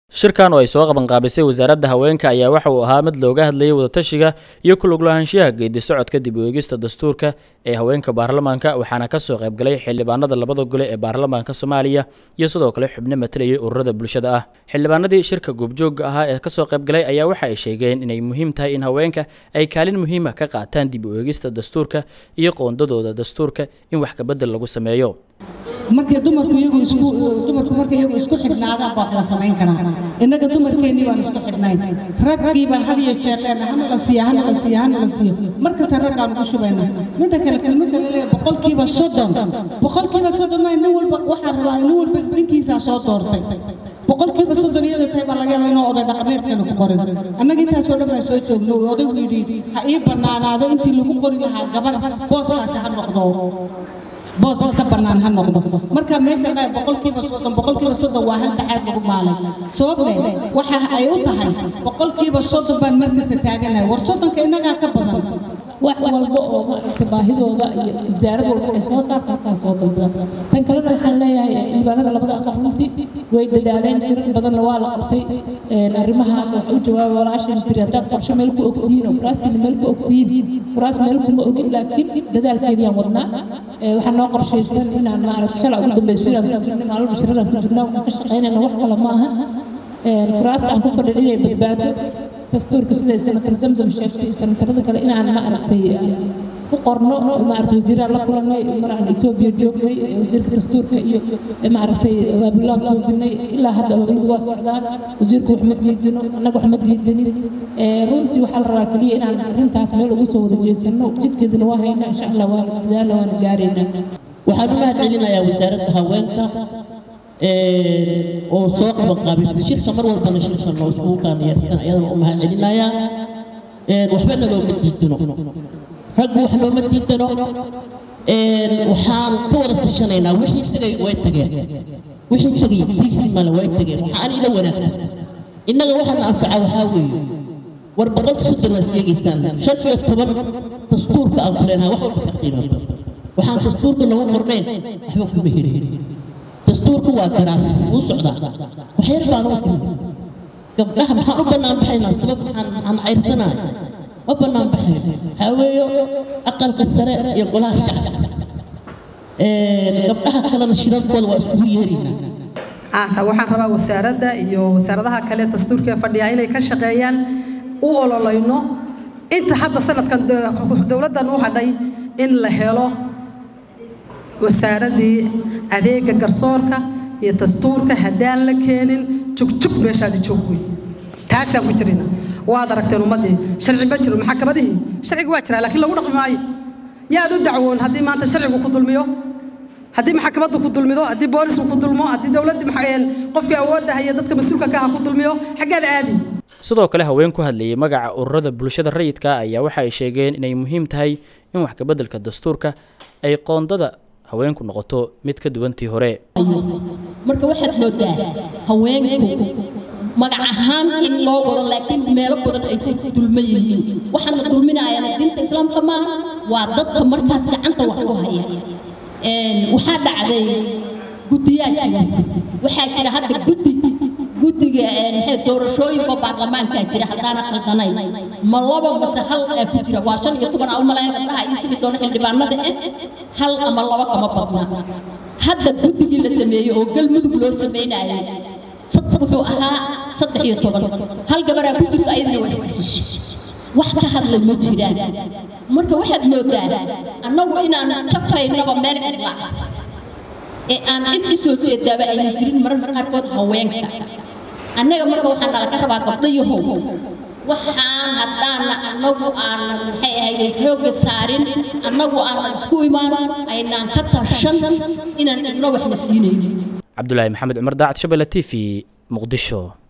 shirkan oo ay soo qabanqaabisay wasaaradda haweenka ayaa waxa uu ahaa mid looga hadlayay wadatashiga iyo ku lug lahaanshiyaha geedi socodka dib u eegista dastuurka ee haweenka baarlamaanka waxaana ka soo qaybgalay xildhibaanada labada gole ee baarlamaanka soomaaliya iyo sidoo kale xubno matalayay ururada bulshada ah xildhibaanadii shirka goobjoogga ahaa ee kasoo qaybgalay ayaa waxa ay sheegeen inay muhiim tahay in haweenka ay kaalin muhiima ka qaataan dib u eegista dastuurka iyo qoondadooda dastuurka in wax kabedel lagu sameeyo markay dumarku iyagu isku dumarku markay iyagu isku xidhnaadaan baa la samayn karaa innaga dumarkeennii baan isku xidhnayn raggii baan had iyo jeer leenahay hana la siiya hana la siiya hana la siiyo markasta raggaan ugu shubayna midda kale kelmadda la leeyahay boqolkiiba soddon boqolkiiba soddon maa nin walba waxaa rabaa nin walba ninkiisaa soo doortay boqolkiiba soddon iyada tahay baa laga yaabaa inuu oday dhaqameedkana ku qorin annaga intaasoo dhan baan soo joogno odaygu yidhi ha ii bannaanaado intii lagu qori lahaa gabar booskaasi ha noqdo boos iska bannaan ha noqdo marka meesha dhaa boqolkiiba soddon boqolkiiba soddon waa hal bacaad lagu maalay sababte waxa ay u tahay boqolkiiba soddon baan markasta taaganahay war soddonka innagaa ka badan wax walba oo maaragta baahidooda iyo isdaarad walba ay soo saarta halkaa soo dalbada tan kalena waxaan leeyahay xildhibaanada labada aqal runtii way dadaaleen jirar badanna waa la qabtay arrimaha wax u jawaaba walaashan tiri haddaad qorshe meel ku ogtihiin oo kuraastiina meel ku ogtihiin kuraas meel kuma ogin laakiin dadaalkeediyaan wadnaa waxaa noo qorshaysan inaan maaragta shalay ugu dambayso inaan ku jirno maalin bashiradan ku jirno waxaan ka shaqaynayna wax kale ma aha kuraasta aan ku fadhin inay badbaado dastuurka siday senator zamzam sheegtay senatarada kale inaan ma aragtay ku qorno maaragtay wasiiraan la kulannay maraan etoobiya joognay wasiirka dastuurka iyo maaragtay abaabulaan suubinay ilaa hadda abaabuladu waa socdaan wasiirku wax ma diidino annaga wax ma diidinin runtii waxaa la rabaa keliya inaan arrintaas meel ugu soo wada jeesano jidkeedana waa haynaa insha allah waana dadaala waana gaaraynaa waxaan u mahad celinayaa wasaaradda haweenka oo soo qabanqaabisay shirka mar walbana shirka noo iskugu kaaniyarsan ayadana u mahad celinayaa waxba nalooma diidano raggu wax nooma diidano waxaan ka wada tashanaynaa wixii tegay way tageen wixii tegay tiigsi male way tageen waxaan ila wanaagsan innaga waxaana anfaca waxaa weeye war boqolka soddonaa sheegaysaan shan iyo toban dastuurka aan kuleenaha wax walba ka qiimato waxaan dastuurka nagu qornayn waxba kuma helin dastuurku waa garaaf wuu socdaa waxyar baan u timi gabdhaha maxaan u bannaan baxaynaa sabab maxaan maxaan cayrsanahay ma bannaan baxayo waxaa weeyo aqalka sare iyo golaha shacabka gabdhaha kalena shirarkooda waa iskugu yeeraynaa waxaan rabaa wasaaradda iyo wasaaradaha kale dastuurka fadhiya inay ka shaqeeyaan u ololayno inta hadda sanadkan dowladdan u hadhay in la helo wasaaradii adeega garsoorka iyo dastuurka haddaan la keenin jugjug meeshaadi joog wey taasaan ku jirina waad aragteen ummaddii sharci ma jiro maxakamadihii sharciga waa jiraa laakiin lagu dhaqmi maayo yaad u dacwoon haddii maanta sharcigu ku dulmiyo haddii maxkamaddu ku dulmido haddii boolisku ku dulmo haddii dowladdii qofkii awoodda haya dadka mas-uulka ka aha ku dulmiyo xaggeed aadi sidoo kale haween ku hadlayay magaca ururada bulshada rayidka ayaa waxa ay sheegeen inay muhiim tahay in wax kabeddelka dastuurka ay qoondada haweenku noqoto mid ka duwantii hore marka waxaad moodaa haweenku magac ahaan in loo wado laakiin meelo badan ay ku dulman yihiin waxaana dulminaayana diinta islaamka maaha waa dadka markaas gacanta wax ku haya waxaa dhacday guddiyaa jira waxaa jira hadda guddi guddiga doorashooyinka baarlamaankaa jira haddaana khaldanayn ma laba mase hal aa ku jira waa shan iyo toban aa u malayn gabdhaha iyo simi doona xildhibaanada eh hal ama laba kama badna hadda guddigii la sameeyey oo galmudug loo sameynayay wuxuu ahaa saddex iyo toban hal gabaraa ku jirto ayadana waa isdhisiishay wax ka hadlay ma jiraan marka waxaad moodaa annagu inaan jabaynaba meel cidla ee aan cid u soo jeedaaba ayna jirin mararka qaarkood haweenka annaga marka waxaan nala ka rabaa gabdhayahow waxaan haddaana annagu aanan maxay ahayd xoogga saarin annagu aanan isku imaan aynaan ka tashan inaan idno waxna siinaynin cabdulaahi maxamed cumar daacad shabelle t v muqdisho